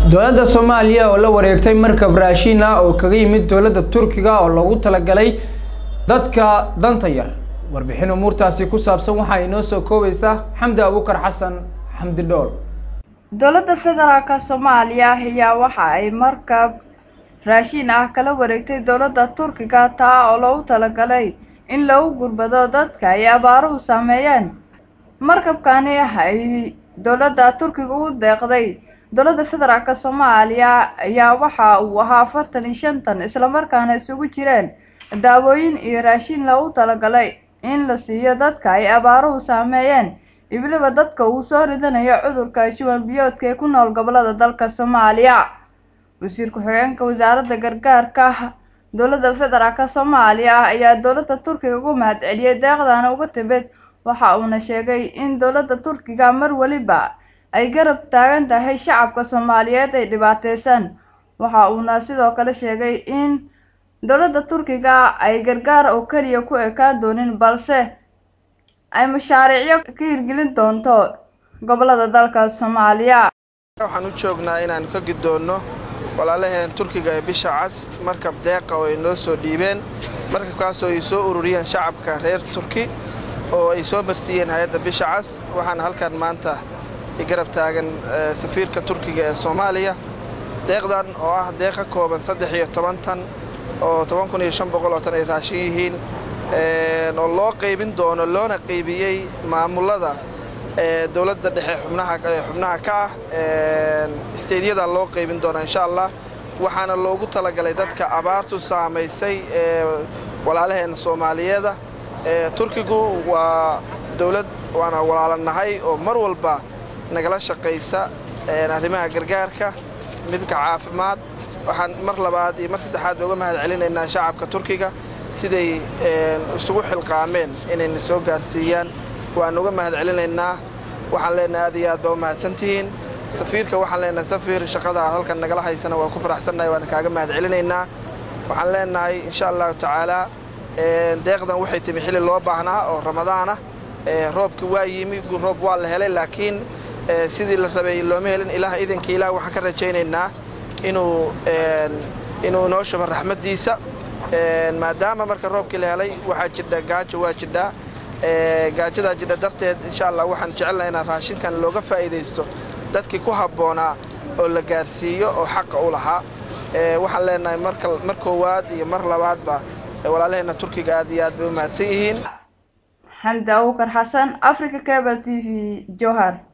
dowladda soomaaliya oo la wareegtay markab raashin ah oo kaga yimid dowladda turkiga oo loogu talagalay dadka danta yar warbixin umuurtaasi ku saabsan waxaa inoo soo koobaysa xamdi abuukar xasan xamdi dhool dowladda federaalka soomaaliya ayaa waxa ay markab raashin ah kala wareegtay dowladda turkiga taa oo loogu talagalay in lagu gurbado dadka ay abaaruhu saameeyeen markabkani ay dowladda turkiga u deeqday dowladda federaalka soomaaliya ayaa waxa uu ahaa afartan iyo shantan islamarkaana isugu jireen daawooyin iyo raashin loogu talagalay in la siiyo dadka ay abaaruhu saameeyeen iyo weliba dadka uu soo ridanayo cudurka shuban biyoodka ee ku nool gobolada dalka soomaaliya wasiir ku-xigeenka wasaaradda gargaarka dowladda federaalka soomaaliya ayaa dowladda turkiga ugu mahadceliyey deeqdana uga timid waxa uuna sheegay in dowladda turkiga mar weliba ay garab taagan tahay shacabka soomaaliyeed ay dhibaateysan waxa uuna sidoo kale sheegay in dowladda turkiga ay gargaar oo keliya ku ekaan doonin balse ay mashaariicyo ka hirgelin doonto gobolada dalka soomaaliya waxaan u joognaa inaanu ka guddoonno walaalaheen turkiga ee bisha cas markab deeqa oo ay noo soo dhiibeen markabkaasoo ay soo ururiyeen shacabka reer turki oo ay soo marsiiyeen hay-adda bisha cas waxaana halkan maanta garab taagan safiirka turkiga ee soomaaliya deeqdan oo ah deeq ka kooban saddex iyo toban tan oo toban kun iyo shan boqol oo tan ay raashin yihiin oo loo qaybin doono loona qaybiyey maamulada dowladda dhexe xubnaha ka ah isteydyada loo qaybin doona insha allah waxaana loogu talagalay dadka abaartu saamaysay ee walaalaheen soomaaliyeeda turkigu waa dowlad waana walaalanahay oo mar walba nagala shaqaysa arrimaha gargaarka midka caafimaad waxaan mar labaad iyo mar saddexaad uga mahad celinaynaa shacabka turkiga siday isugu xilqaameen inayna soo gaarsiiyaan waan uga mahad celinaynaa waxaan leenahay aad iyo aad baa u mahadsantihiin safiirka waxaan leenahay safiir shaqada aad halkan nagala haysana waa ku faraxsannahay waana kaaga mahad celinaynaa waxaan leenahay insha allahu tacaalaa deeqdan waxay timi xilli loo baahnaa oo ramadaana roobki waa yimi roob waa la helay laakiin sidii la rabay looma helin ilaah idinkii ilaah waxaan ka rajaynaynaa inuu inuu inoo shubo raxmaddiisa maadaama marka roobkii la helay waxaa jidha gaajo waa jidhaa gaajadaa jidha darteed insha allah waxaan jecelnaha inaan raashinkan looga faa'iidaysto dadkii ku habboonaa oo la gaarsiiyo oo xaqa u lahaa waxaan leenahay mar koowaad iyo mar labaadba walaalaheenna turkiga aad iyo aad bay u mahadsan yihiin xamdi abuukar xasan africa cable t v johar